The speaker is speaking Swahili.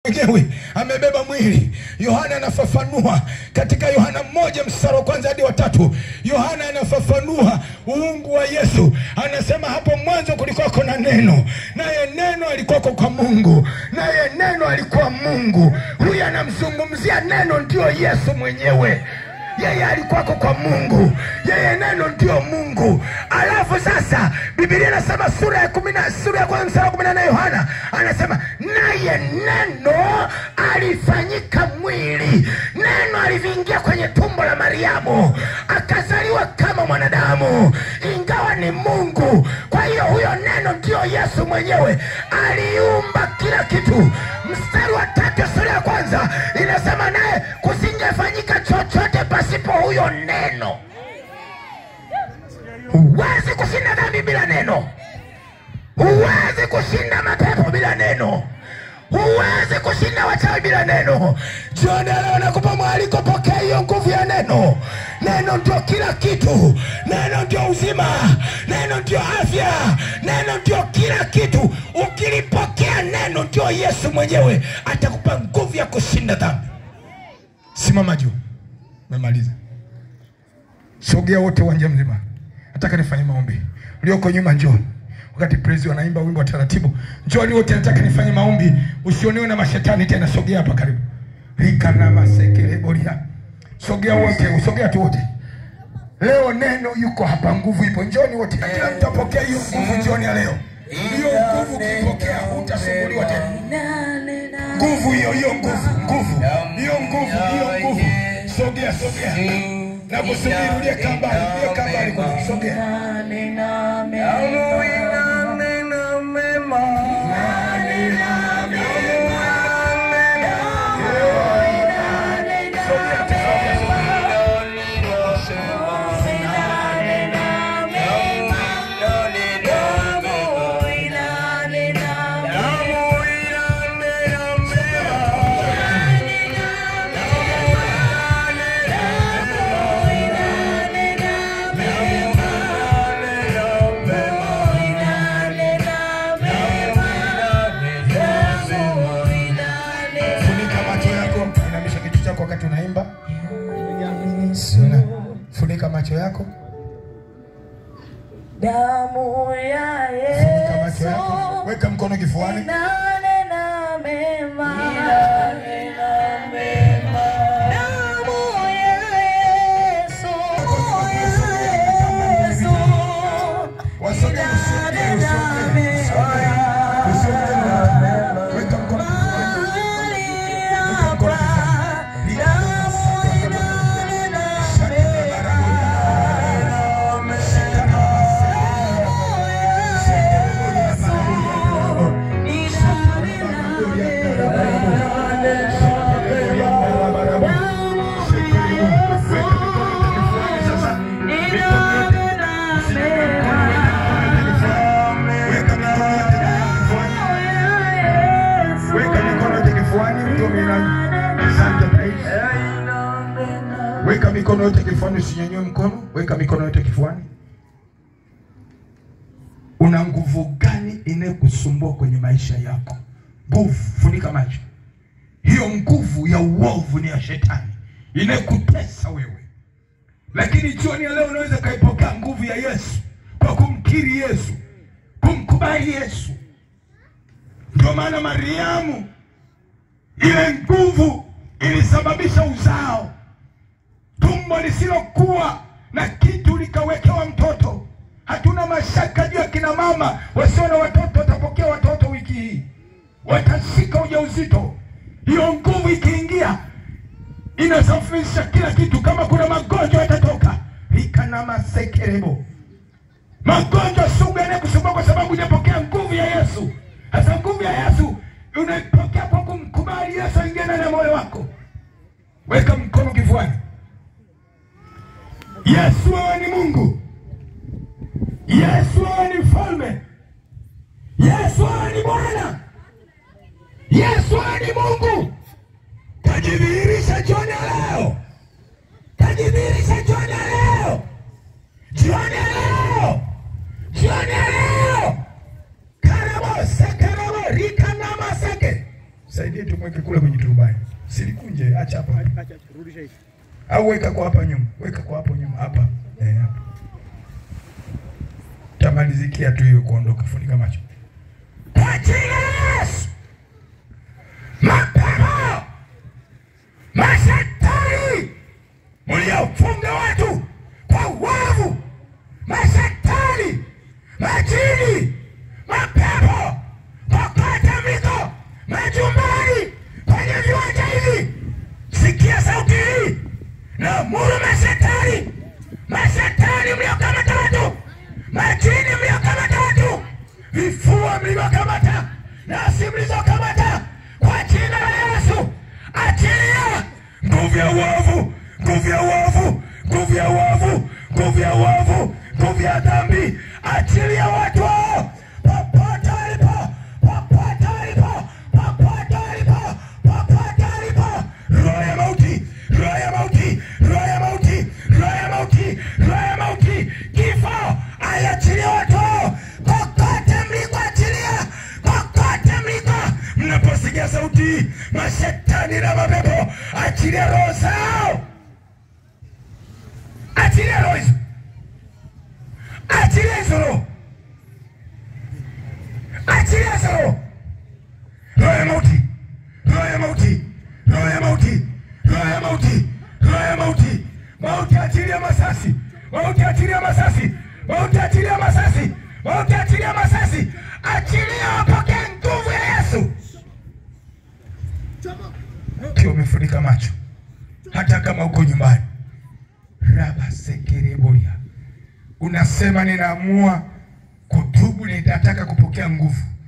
mwenyewe amebeba mwili. Yohana anafafanua katika Yohana mmoja mstari wa kwanza hadi wa tatu. Yohana anafafanua uungu wa Yesu, anasema hapo mwanzo kulikuwako na neno, naye neno alikuwako kwa Mungu, naye neno alikuwa Mungu. Huyu anamzungumzia neno, ndio Yesu mwenyewe yeye alikuwako kwa Mungu, yeye neno ndio Mungu. Alafu sasa Biblia inasema sura ya kumi na sura ya kwanza mstari wa kumi na nane Yohana anasema naye neno alifanyika mwili, neno aliviingia kwenye tumbo la Mariamu akazaliwa kama mwanadamu, ingawa ni Mungu. Kwa hiyo huyo neno ndio Yesu mwenyewe, aliumba kila kitu. Mstari wa tatu sura ya kwanza inasema naye kusingefanyika chochote pasipo huyo neno. Huwezi kushinda dhambi bila neno, huwezi kushinda mapepo bila neno, huwezi kushinda wachawi bila neno. Jioni ya leo nakupa mwaliko, pokea hiyo nguvu ya neno. Neno ndio kila kitu, neno ndio uzima, neno ndio afya, neno ndio kila kitu. Ukilipokea neno, ndio Yesu mwenyewe atakupa nguvu ya kushinda dhambi. Simama juu, memaliza. Sogea wote uwanja mzima, nataka nifanye maombi. Ulioko nyuma njoo, wakati praise wanaimba wimbo wa taratibu, njooni wote, nataka nifanye maombi. Usionewe na mashetani tena, sogea hapa karibu. rika na masekele boria, sogea wote, usogea tu wote. Leo neno yuko hapa, nguvu ipo. Njoni wote, na kila mtu apokea hiyo nguvu jioni ya leo. Hiyo nguvu ukipokea, utasumbuliwa tena. Nguvu hiyo, hiyo nguvu, nguvu hiyo, nguvu hiyo, nguvu. Sogea, sogea na kusubiri, uliye kambali, uliye kambali, kule, sogea. Funika macho yako, inamisha kichwa chako wakati unaimba. Una- Funika macho yako, Damu ya funika macho Yesu yako, weka mkono kifuani. inanena mema. Damu ya Yesu, Yesu Wasogee, usogee, usogee, usogee. Usogee. Weka mkono kifuani. Weka mkono kifuani. Weka mikono yote kifuani. Weka mikono yote kifuani, mtume na asante praise. Weka mikono yote kifuani, usinyanyue mkono. Weka mikono yote kifuani. Una nguvu gani inayokusumbua kwenye maisha yako? Nguvu, funika macho. Hiyo nguvu ya uovu ni ya shetani inayokutesa wewe, lakini jioni ya leo unaweza ukaipokea nguvu ya Yesu kwa kumkiri Yesu, kumkubali Yesu. Ndio maana Mariamu, ile nguvu ilisababisha uzao, tumbo lisilokuwa na kitu likawekewa mtoto. Hatuna mashaka juu ya kina mama wasio na watoto watapokea watoto wiki hii, watashika ujauzito. Hiyo nguvu ikiingia inasafisha kila kitu. Kama kuna magonjwa yatatoka, rikana masekerebo magonjwa sugu yanayokusumbua kwa sababu hujapokea nguvu ya Yesu. Sasa nguvu ya Yesu unaipokea kwa kumkubali Yesu aingie ndani ya moyo wako. Weka mkono kifuani. Yesu, wewe ni Mungu. Yesu, wewe ni mfalme. Yesu, wewe ni Bwana. Yesu, wewe ni Mungu. Tajidhihirisha jioni ya leo, tajidhihirisha jioni ya leo, jioni ya leo, jioni ya leo. Karabo sekarabo rika nama seke. Saidie tumweke liweke kule kwenye turubai, silikunje, acha hapa Acha, acha, rudisha hivi. au weka kwa hapa nyuma, weka kwa hapo nyuma hapa eh, hapa. Tamalizikia tu hiyo kuondoka, funika macho kwa jina la Yesu. Mapepo mashetani mliofunga watu kwa uovu, mashetani majini, mapepo popote mliko, majumbani, kwenye viwanja hivi, sikia sauti hii na muru mashetani, mashetani mliokamata watu, majini mliokamata watu, vifua mlivyokamata, nafsi mlizokamata, kwa jina la Yesu, achilia nguvu ya uovu, nguvu ya uovu, nguvu ya uovu, nguvu ya uovu, nguvu ya dhambi, achilia watu hao popote walipo, popote walipo, popote walipo, popote walipo, roho ya mauti, roho ya mauti, roho ya mauti, roho ya mauti, roho ya mauti, kifo, aiachilie watu hao kokote mlikoachilia, kokote mliko, mnaposikia sauti, mashetani na mapepo, achilia roho zao, achilia roho hizo, achilia hizo roho, achilia hizo roho, roho ya mauti, roho ya mauti, roho ya mauti, roho ya mauti, roho ya mauti, mauti, achilia masasi, mauti, achilia masasi, mauti, achilia masasi, mauti, achilia masasi, achilia, wapokee nguvu ya Yesu. Ukiwa umefunika macho, hata kama uko nyumbani, raba sekereboya, unasema ninaamua kutubu, nitataka kupokea nguvu